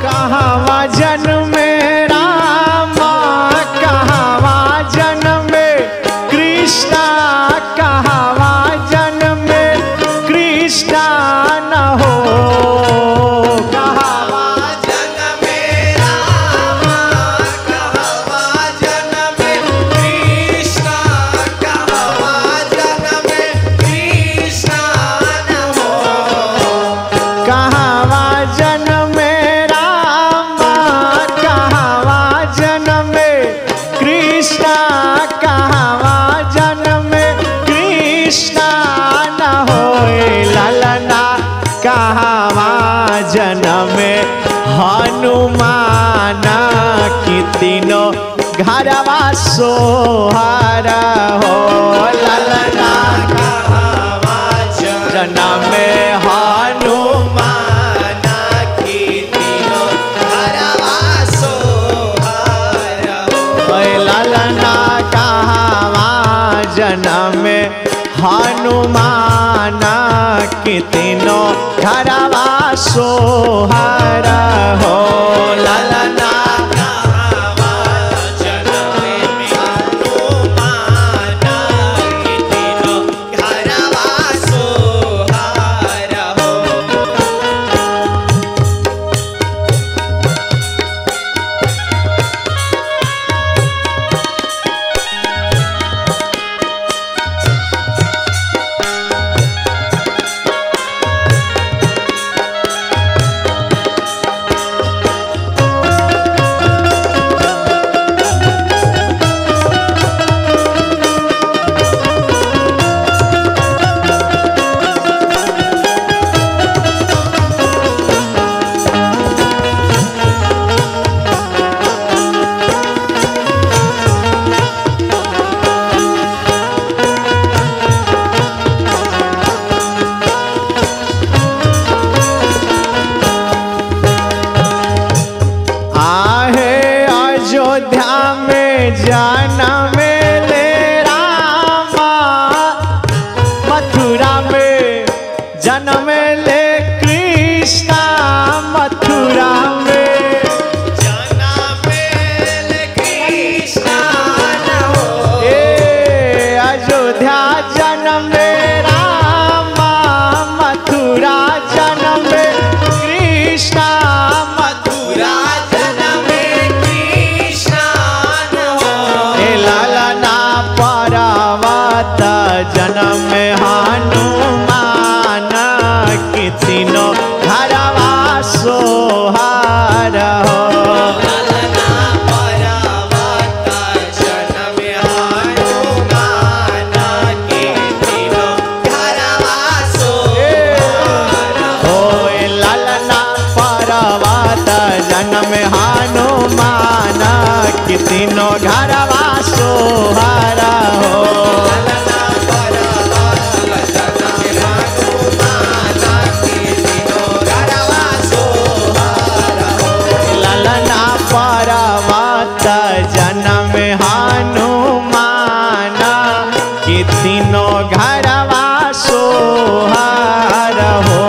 कहवा जन्मे रामा कहवा जन्मे कृष्णा कहवा जन्मे कृष्णा न हो कहवा कहवा जन्मे रामा कहवा जन्मे कृष्णा कहवा जन्मे कृष्णा न होए ललना कहवा जन्मे हनुमान की तीनों घरवा सोहर हो ललना कहवा जन्मे हनुमान ओए ललना कहवा जन्म हनुमान की तीनों घरवा सोहर हो ललना आहे अयोध्या में जन्म ले रामा मथुरा में जन्म ले कृष्णा मथुरा में ए अयोध्या जन्म रामा मथुरा जन्म कृष्णा मथुरा ए लालना पर्वत जन्म हनुमान की तीनों घरवा सोहार हो ओए लालना पर्वत जन्म हनुमान की तीनों घरवा सोहार हो ललना पर्वत जन्म हनुमान की तीनों घरवा सोहार हो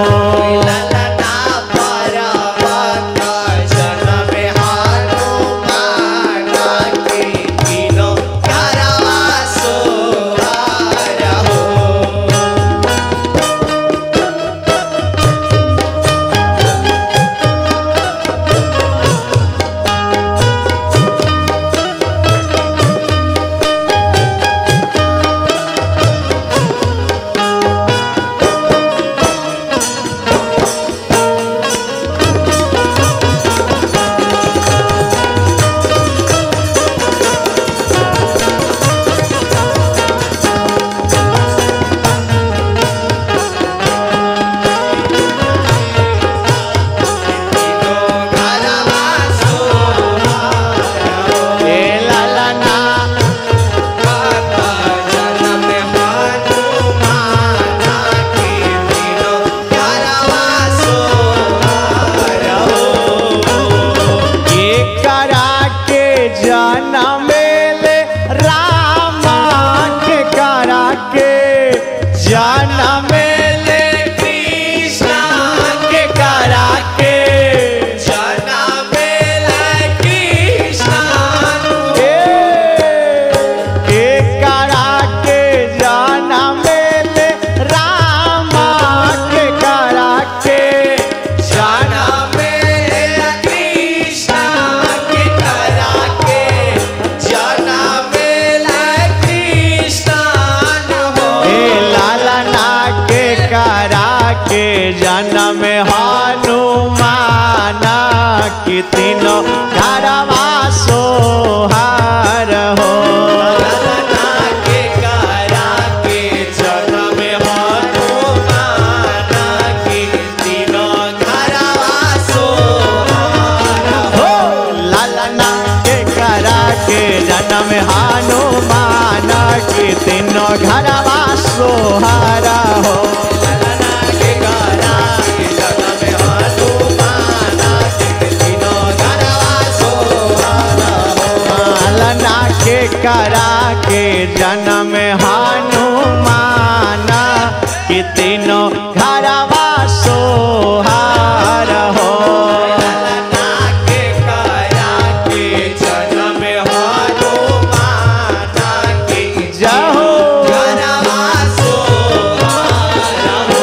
कि तीनों घरवा सोहार हो ललना के करा के जन्म हनुमान की तीनों घरवा सोहार हो लालना के करा के जन्म हनुमान कि तीनों घरवा सोहार हो ललना के करा के जन्म हनुमान की तीनों घरवा सोहार लालना के करा के जन्म हनुमान कि तीनों घरवा सोहार हो ललना के करा के जन्म हनुमान की जहो घरवा सोहार हो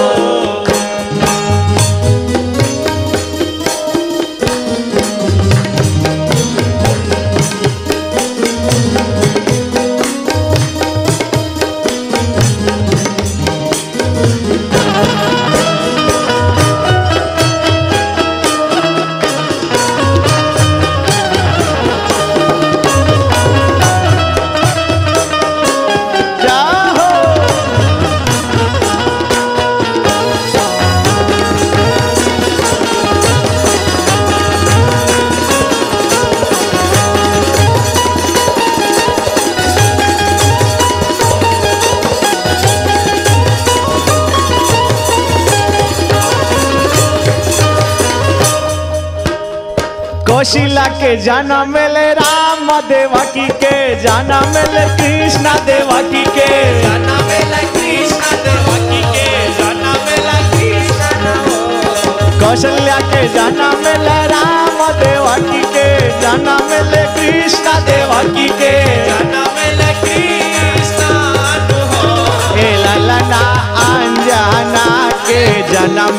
जहो कौशिला के जन्म ले राम देवकी के जन्म ले कृष्ण देवकी के जनमेला कृष्ण देवकी के जनमेला कृष्ण हो कौशल्या के जन्म ले राम देवकी के जन्म ले कृष्ण देवकी के जनमेला कृष्ण हो ए ललना अंजना के जन्म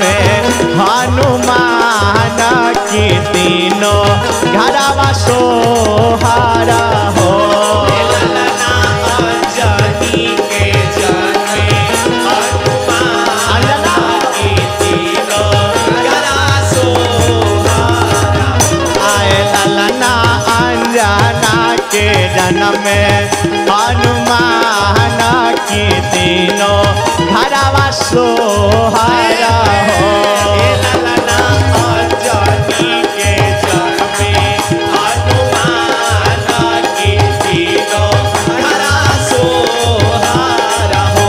हनुमान की तीनों घरवा सोहारा हो ललना अंजनी के जन्मे हनुमान की तीनों घरा सोहारा आए ललना अंजना के जन्म हनुमान की तीनों घरवा सोहारा हो हे ललना अंजनी के जन्मे हनुमान की तीनों घरा सोहारा हो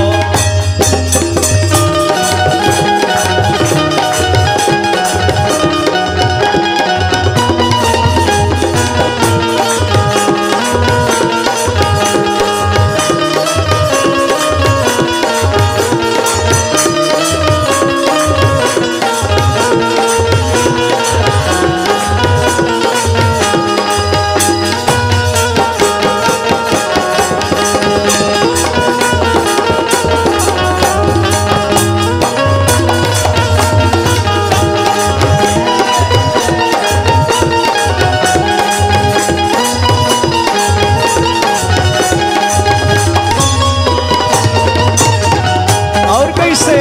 और कैसे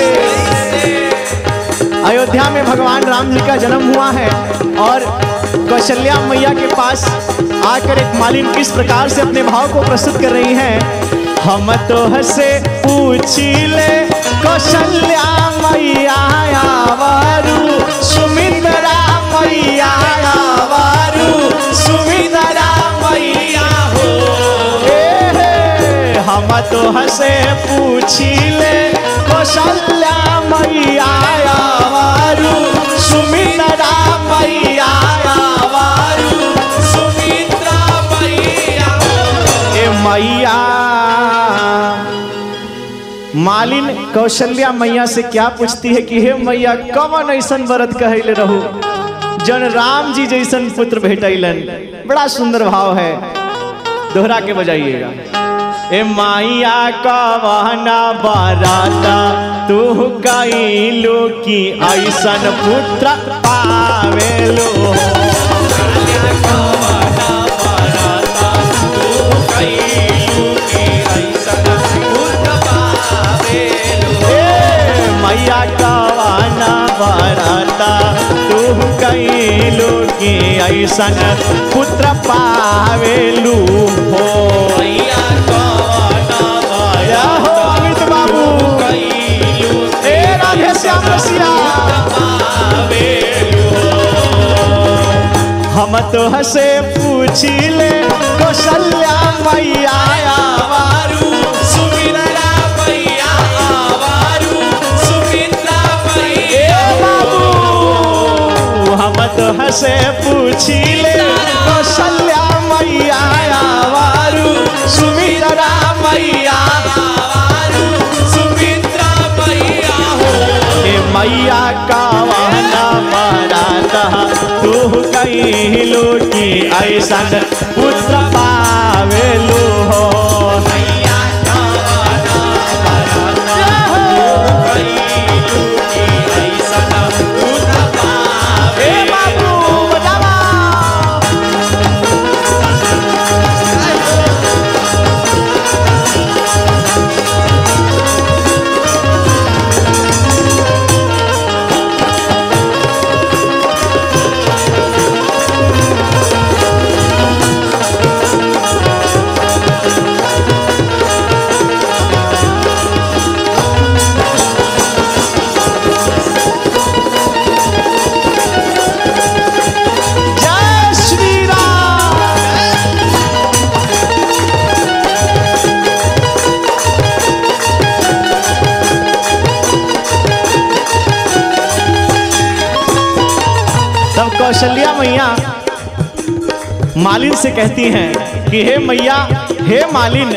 अयोध्या में भगवान राम जी का जन्म हुआ है और कौशल्या मैया के पास आकर एक मालिन किस प्रकार से अपने भाव को प्रस्तुत कर रही हैं हम तो हसे पूछी ले कौशल्या मैया आवारू सुमित्रा मैया आवारू सुमित्रा मैया हो ए हे, हम तो हसे पूछी ले कौशल्या मैया आवारू सुमित्रा मैया आवारू सुमित्रा मैया ए मैया मालिन कौशल्या मैया से क्या पूछती है कि हे मैया कवन ऐसन व्रत कहले रहू जन राम जी जैसन पुत्र भेटैलन बड़ा सुंदर भाव है दोहरा के बजाइएगा ए माइया कवना बराता तू कैलू की ऐसन पुत्र पावेलो काल्या कवना बरता तू कैलू के ऐसन पुत्र पावेलु ए मैया कवाना बराता तू कैलू की कि ऐसन पुत्र पावेलू हो मैया कवना या हो अमित बाबू कैलू ए राधे श्याम रसिया हम तो हसे पूछिले कौशल्या मैया आवारू सुमित्रा मैया आवारू सुमित्रा मैया बाबू हम तो हसे पूछिले कौशल्या मैया आवारू सुमित्रा मैया आवारू सुमित्रा मैया हो ए मैया का वाहना मराता तू कहिलू कि ऐसन पुत्र पावेलू हो मैया कवना कैलू की ऐसन पुत्र ए पावे बाबू बजावा जय श्री राम तब कौशल्या मैया मालिन से कहती हैं कि हे मैया हे मालिन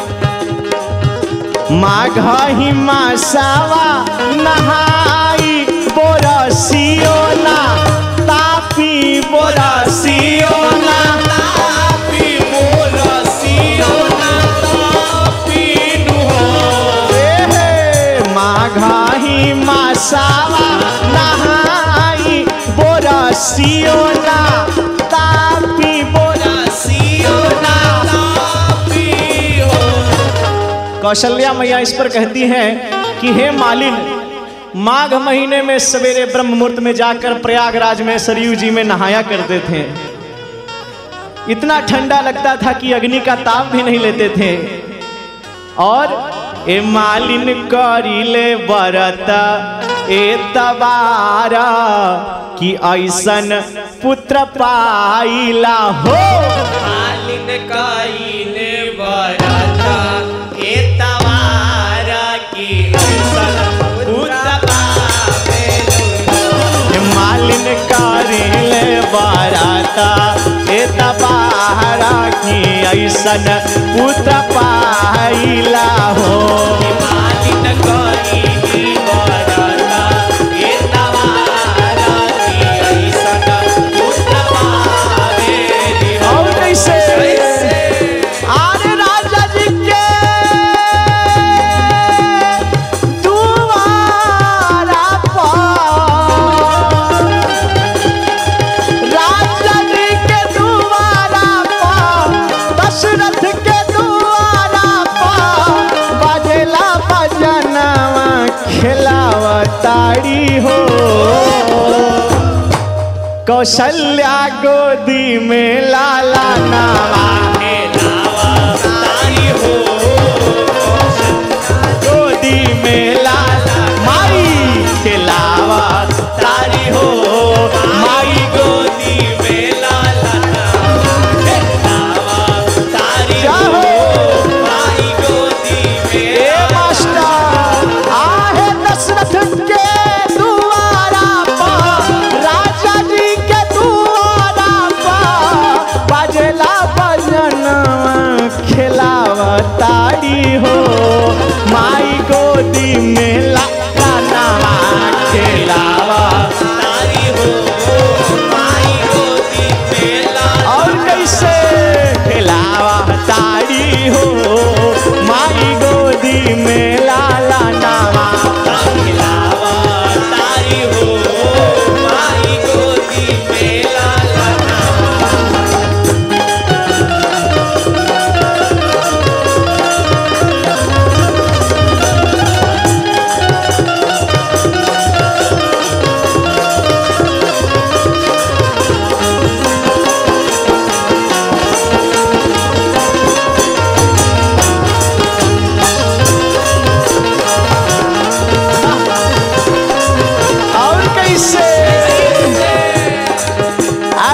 माघ ही मासावा नहाई बोरसियो ना तापी बोरसियो ना तापी बोरसियो ना तापी नु हो ए हे माघ ही मासावा नहाई बोरसियो ना तापी बोरसियो ना तापी हो कौशल्या मैया इस पर कहती हैं कि हे मालिन माघ महीने में सवेरे ब्रह्म मुहूर्त में जाकर प्रयागराज में सरयू जी में नहाया करते थे इतना ठंडा लगता था कि अग्नि का ताप भी नहीं लेते थे और ए मालिन करिले बरत ए तबारा कि ऐसन पुत्र पाइला हो मालिन काइले बरता ए तवारा की ऐसन पुत्र पावे ए मालिन करिले बरत ए तबारा कि ऐसन पुत्र पाइला हो मालिन काइले बरता ए तवारा की ऐसन पुत्र पावे और कैसे कैसे आरे राजा जी के दुआरा पर राजा जी के दुआरा पर दशरथ के दुआरा पर बजेला बजनवा खिलावा ताड़ी हो कौशल्या गोदी में लाला नावा हे नावा तारी हो गोदी में लाला माई के लावा तारी हो माई गोदी में लाला हे नावा तारी हो जाहो। माई गोदी में ए मास्टर आहे दशरथ के दुआरा पर राजा जी के दुआरा पर बजेला बजनवा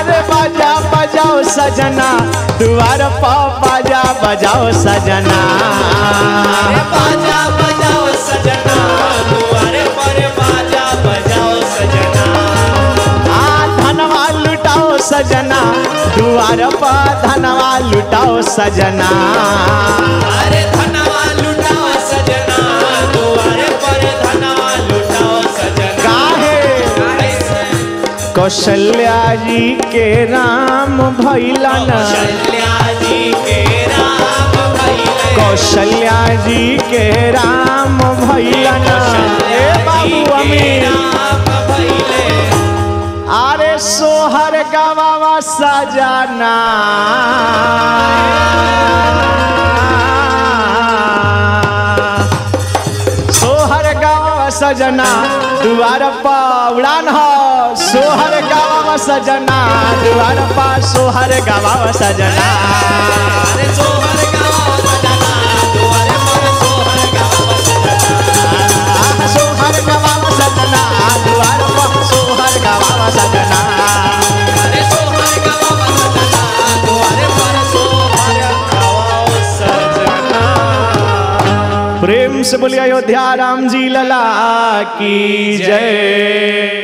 अरे बाजा बजाओ सजना द्वार पा बाजा बजाओ सजना अरे बाजा बजाओ सजना दुआरे पर बाजा बजाओ सजना आ धनवा लुटाओ सजना द्वार पा धनवा लुटाओ सजना अरे धनवा लुटाओ सजना दुआरे पर धनवा लुटाओ सजना काहे कैसे कौशल्या जी के राम भैलन कौशल्या जी के राम भइले कौशल्या जी के राम भैलन ए बाबू अमीर राम भइले अरे सोहर गवावा सजना सोहर गवावा सजना दुआर पा उड़ान हो सोहर गवावा सजना दुआर पा सोहर गवावा सजना अरे सोहर गावा सजना दुआरे पर सोहर गावा सजना सोहर गवावा सजना दुआर पा सोहर गवावा सजना अरे सोहर गावा सजना दुआरे पर सोहर गावा सजना प्रेम से बोलिए अयोध्या राम जी लला की जय